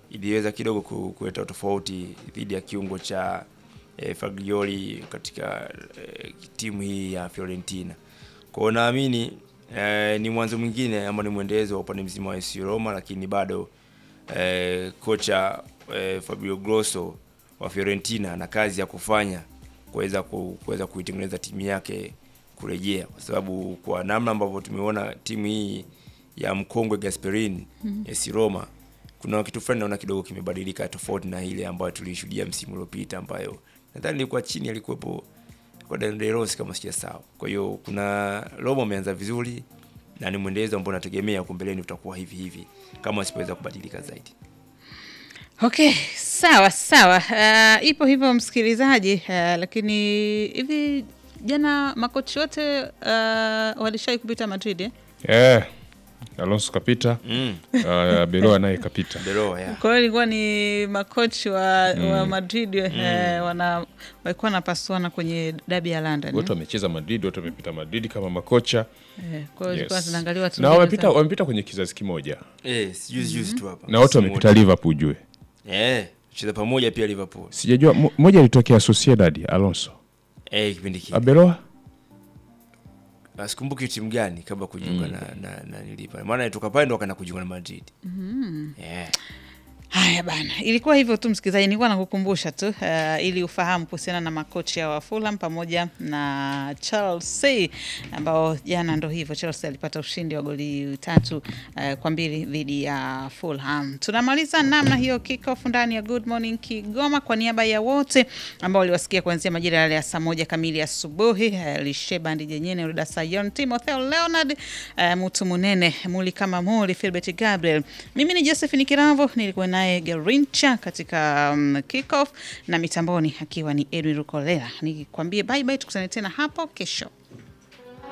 iliweza kidogo ku- kuleta tofauti dhidi ya kiungo cha eh, Fagioli katika eh, timu hii ya Fiorentina. Kwa hiyo naamini eh, ni mwanzo mwingine ama ni mwendelezo wa upande mzima wa AS Roma, lakini bado eh, kocha eh, Fabio Grosso wa Fiorentina ana kazi ya kufanya kuweza ku- kuweza kuitengeneza timu yake kurejea, kwa sababu kwa namna ambavyo tumeona timu hii ya mkongwe Gasperini mm AS Roma kuna kitu fulani naona kidogo kimebadilika tofauti na ile ambayo tulishuhudia msimu uliopita, ambayo nadhani ilikuwa chini alikuwepo kwa De Rossi kama sijasahau. Kwa hiyo kuna Roma ameanza vizuri na ni mwendelezo ambao nategemea huko mbeleni utakuwa hivi hivi kama wasipoweza kubadilika zaidi. Okay, sawa sawa. Uh, ipo hivyo msikilizaji, uh, lakini hivi jana makochi wote uh, walishai kupita Madrid eh? Eh, Alonso kapita Mm. uh, Beloa naye kapita Beloa ya. Kwa hiyo ilikuwa ni makochi wa, wa Madrid eh, wana walikuwa wanapasuana kwenye dabi ya London. wote eh? wamecheza Madrid, wote wamepita Madrid kama makocha Eh, kwa hiyo ilikuwa yes. zinaangaliwa tu na mbinu wamepita, za- wamepita kwenye kizazi kimoja Eh, juzi juzi tu hapa. na wote Msimu wamepita wote. Liverpool jue Eh, cheza pamoja pia Liverpool. sijajua mo- moja alitokea Sociedad Alonso Eh, kipindi kile. Abeloa Ah, Sikumbuki timu gani kabla kujiunga na na, na nilipa. Maana alitoka pale ndo akaenda kujiunga na Madrid. Mhm. Yeah. Haya bana, ilikuwa hivyo tu msikilizaji, nilikuwa nakukumbusha tu uh, ili ufahamu kuhusiana na makocha wa Fulham pamoja na Chelsea ambao jana ndo hivyo, Chelsea alipata ushindi wa goli tatu uh, kwa mbili dhidi ya Fulham. Tunamaliza namna hiyo kickoff ndani ya Good Morning Kigoma. Kwa niaba ya wote ambao waliwasikia kuanzia majira yale ya saa moja kamili asubuhi, uh, Lisheba Ndijenyene, Ruda Sayon, Timotheo Leonard, uh, Mutu Munene, Muli kama Muli, Filbert Gabriel. Mimi ni Josephine Kirambo, nilikuwa naye Gerincha katika um, kickoff na mitamboni akiwa ni Edwin Rukolela. Nikwambie bye bye, tukutane tena hapo kesho.